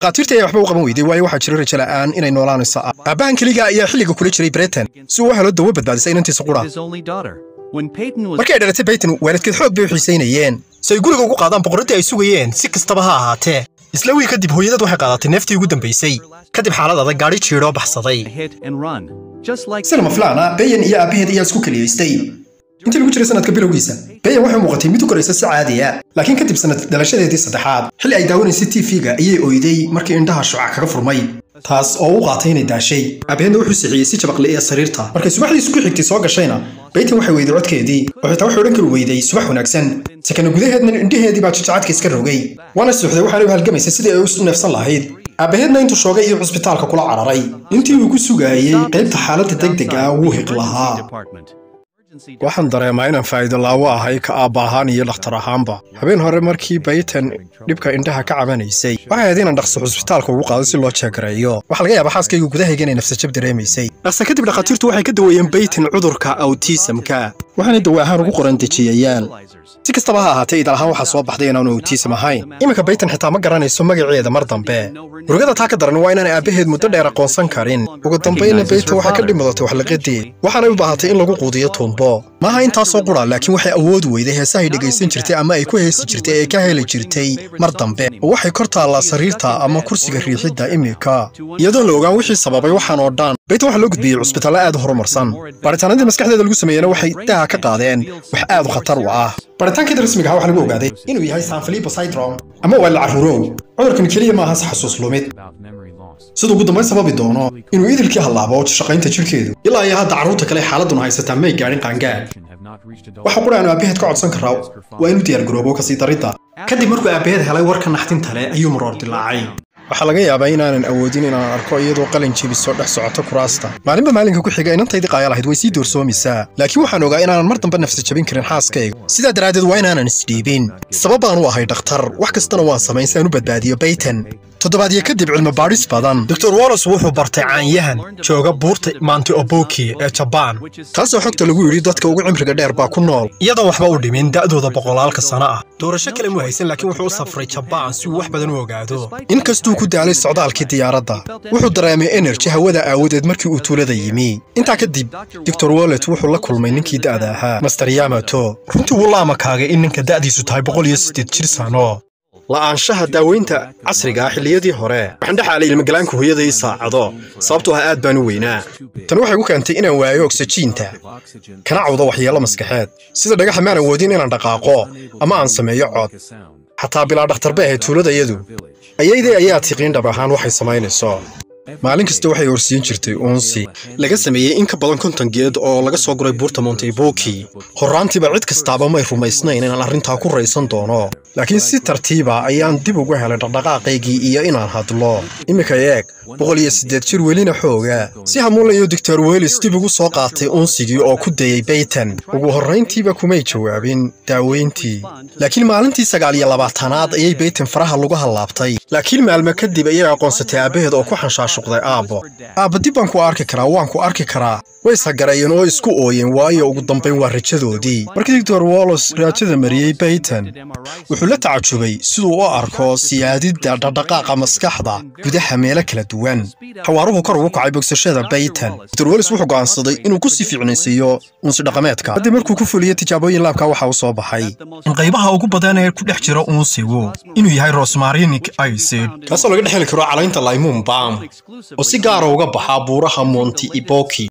qaatiirtii ayaa waxba u qaban weyday waayo waxaa jira rajo la'aan inay noolaanayso ah aabbahan keliga ayaa xilliga kula jiray breton si uu u helo dawo badbaadisa inantiisa qura his only daughter. When Peyton was markii ay dhalatay bayton waalidkeed xoog bay u xiisaynayeen si ay guriga ugu qaadaan boqoraddii ay sugayeen si kastaba ha ahaatee isla wiil kadib hooyadad waxay qaadatay neeftii ugu dambaysay kadib xaalad adag gaadhi jiidhoo baxsaday hit and run, just like sida maflaana beyan iyo aabbaheed ayaa isku keliyaystay intii lagu jiray sanadka bilowgiisa beyan waxay muuqatay mid u koraysa si caadiya laakiin kadib sanad dhalashadeedii saddexaad xilli ay daawanaysay tv-ga ayay oyday markii indhaha shucac kaga furmay taas oo u qaatay inay daashay aabaheedna wuxuu sixiyey si jabaqli ee sariirta markay subaxdii isku xigtay soo gashayna baytan waxay weyday codkeedii oo xitaa waxay odhan kari weyday subax wanaagsan sakana gudaheedna indhaheedii baa jajacadka iska rogay waana suuxday waxaana u halgamaysay sidii ay u neefsan lahayd aabaheedna intuu shoogay iyo cusbitaalka kula cararay intii uu ku sugayey qaybta xaaladda degdeg ah wuu hiq lahaa department. waxaan dareemaa inaan faa'iido laawo ahay ka aabba ahaan iyo dhakhtar ahaanba habeen hore markii baytan dhibka indhaha ka cabanaysay waxay ahayd inaan dhaqso cusbitaalka ugu qaado si loo jeegareeyo waxaa laga yaabaa xaaskaygu gudahayga inay nafsajab dareemaysay dhaqsa kadib dhakhaatiirtu waxay ka daweeyeen baytan cudurka awtiisamka waxaanay dawe ahaan ugu qoran dejiyayaal si kastaba ha ahaatee idaal ahaan waxaa soo baxday inaanu awtiisam ahayn iminka baytan xitaa ma garanayso magaceeda mar dambe murugada taa ka daran waa inaan aabbaheed muddo dheer aqoonsan karin ugu dambayna baytan waxaa ka dhimadatay waxliqadeed waxaanay u baahatay in lagu quudiyo tuumbo maaha intaasoo qura laakiin waxay awood weyday heesahay dhegaysan jirtay ama ay ku heesi jirtay ee ka heli jirtay mar dambe oo waxay kor taallaa sariirta ama kursiga riixidda iminka iyadoo la ogaan wixii sababay waxaan oo dhan baytan waxaa loo gudbiyey cusbitaallo aad u horumarsan baaritaanadii maskaxdeeda lagu sameeyena waxay daha ka qaadeen wax aad u khatar u ah baaritaankeeda rasmiga ah waxaa lagu ogaaday inuu yahay sanfilipo syndrome ama waa la carruurow cudurkan keliya maaha si xasuus lumid About memory loss. siduu ugu dambayn sababi doono inuu idilkii hallaabo shaqaynta jidhkeedu ilaa iyo hadda carruurta kale xaaladuna haysataa may gaadhin qaangaad Have not reached adult. waxa qura aanu aabbaheed ka codsan karaa waa inuu diyaargaroobo kasii daridda kadib markuu aabbaheed helay warka naxdinta leh ayuu maroor dilaacay waxaa laga yaabaa inaanan awoodin inaan arko iyadoo qalin jebisoo dhex socota kuraasta maalinba maalinka ku xiga inantaydii qaaya lahayd way sii doorsoomaysaa laakiin waxaan ogaa inaanan mar dambe nafsi jabin karin xaaskayga sidaa daraaddeed waa inaanan isdhiibin sabab baan u ahay dhakhtar wax kastana waan samayn si aan u badbaadiyo baytan toddobaadyo kadib cilmi baadhis badan dor wallos wuxuu bartay caanyahan jooga buurta maanti oboki ee jabaan taasoo xogta lagu yidhi dadka ugu cimriga dheer baa ku nool iyadoon waxba u dhimin da'dooda boqolaalka sano ah doorasho kale mu haysan laakiin wuxuu u safray jabaan si uu wax badan u ogaado inkastuu ku daalay socdaalkii diyaaradda wuxuu dareemay enerji hawada aawadeed markii uu tuulada yimi intaa kadib dor wallet wuxuu la kulmay ninkii da'da ahaa master yamato runtii wuu la amakaagay in ninka da'diisu tahay boqol iyo siddeed jir sano la'aanshaha daaweynta casriga ah xilliyadii hore waxaan dhexaalay ilmagalaanka hooyadai saacado sababtoo ah aad baan u weynaa tani waxay ku keentay inaan waayo ogsajiinta kana cawdo waxyeello maskaxeed sida dhagaxa maan awoodin inaan dhaqaaqo ama aan sameeyo cod xataa bilaa dhakhtar bay ahayd tuuladayadu ayaydii ayaa tiqiin dhab ahaan waxay samaynayso maalin kasta waxay horsiin jirtay uunsi laga sameeyey in ka badan konton geed oo laga soo guray buurta monteboki horraantiiba cid kastaaba may rumaysnayn inaan arrintaa ku raysan doono laakiin si tartiiba ayaan dib ugu helay dhaqdhaqaaqaygii iyo inaan hadlo iminka eeg boqol iyo siddeed jir welina xooga si hamuulayo doctor welis dib ugu soo qaatay uunsigii oo ku dayey baytan ugu horrayntiiba kumay jawaabin daaweyntii laakiin maalintii sagaal iyo labaatanaad ayay baytan faraha lagu hallaabtay laakiin maalmo kadib ayay aqoonsatay aabbaheed oo ku xanshaashuqday aabbo aabba dib baan ku arki karaa waan ku arki karaa way ishagarayeen oo isku ooyeen waayo ugu dambayn waa rajadoodii markii doctor wallos raajada mariyey baytan wuxuu la tacajubay siduu u arko siyaadidda dhaqdhaqaaqa maskaxda gudaha meelo kala duwan xawaaruhu kor ugu kacay bogsashada baytan dor welis wuxuu go'aansaday inuu ku sii fiicnaysiiyo unsi dhaqameedka haddii markuu ku fuliyey tijaabooyin laabka waxa u soo baxay in qaybaha ugu badan ee ku dhex jira unsigu inuu yahay rosmarinic acid kaasoo laga dhex heli karo calaynta laymuun bam oo si gaara uga baxaa buuraha monti iboki